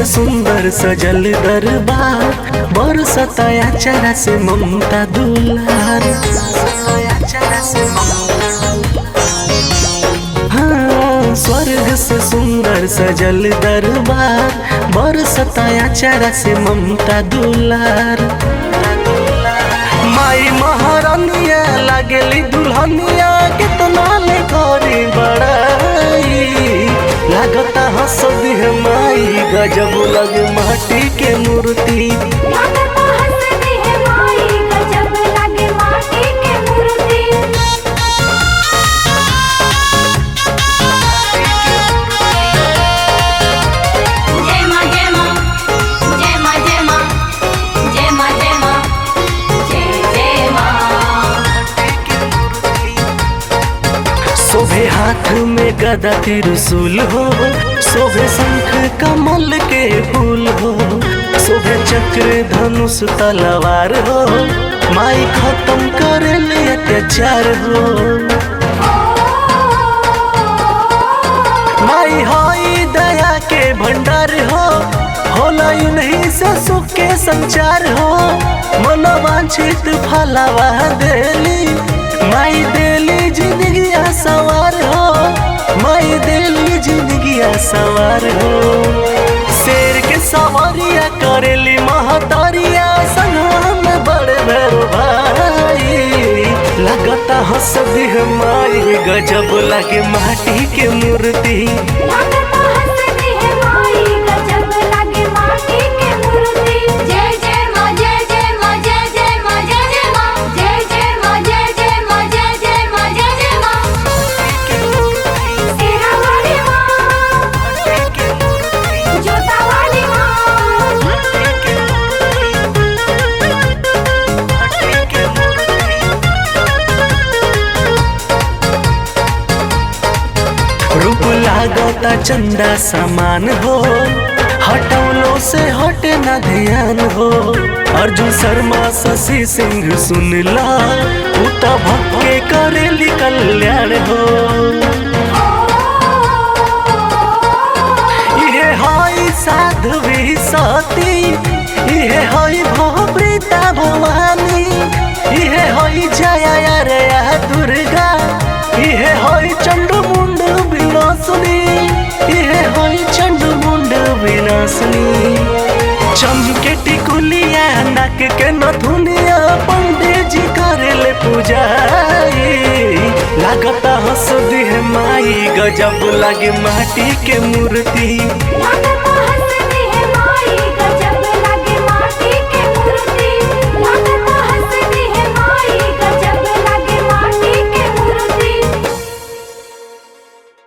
से सुंदर सजल दरबार बरसता अचारा से ममता दुलार हाँ, स्वर्ग से सुंदर सजल दरबार बरसता अचारा से ममता दुलार माई महारानिया लागेली दुल्हनिया कितना ले करी बड़ाई लागता हंस दिह माई गजब लगे माटी के मूर्ति लागता हंसती है माई गजब लगे माटी के मूर्ति जय मां जय मां जय मां जय मां जय मां जय मां जय जय मां शोभे हाथ में गदा त्रिशूल हो शोभे शंख कमल के फूल हो शोभे चक्र धनुष तलवार हो माई खत्म करे ले अत्याचार हो माई हाई दया के भंडार हो होला ही नहीं से सुख के संचार हो मनोवांछित फलावा देली माई देली जिंदगी सवार हो माई देली जिंदगी सवार हो शेर के सवारिया करेली महतारिया संगवा में बड़े भैर भाई लगता हंस दिह माई गजब लगे माटी के मूर्ति लागता हंसती है माई गजब लगे माटी के मूर्ति जय जय मां जय जय मां जय जय मां जय जय मां जय जय मां जय जय मां जय जय मां जय जय मां तेरा वाली मां जोता वाली रूप लागता चंदा समान हो हटौलो से हटे न ध्यान हो अर्जुन शर्मा शशि सिंह सुनला उता भक्के करेली कल्याण हो इहे हई साध्वी सती इहे हई भवृता भवानी इहे हई जया रे दुर्गा इहे हई चंडमुंड विनाशनी इहे हई चंडमुंड विनाशनी चमके टिकुलिया नाक के नथुनिया पंडित जी करेले पूजाई लागता हंस दिह माई गजब लागे माटी के मूर्ति लागता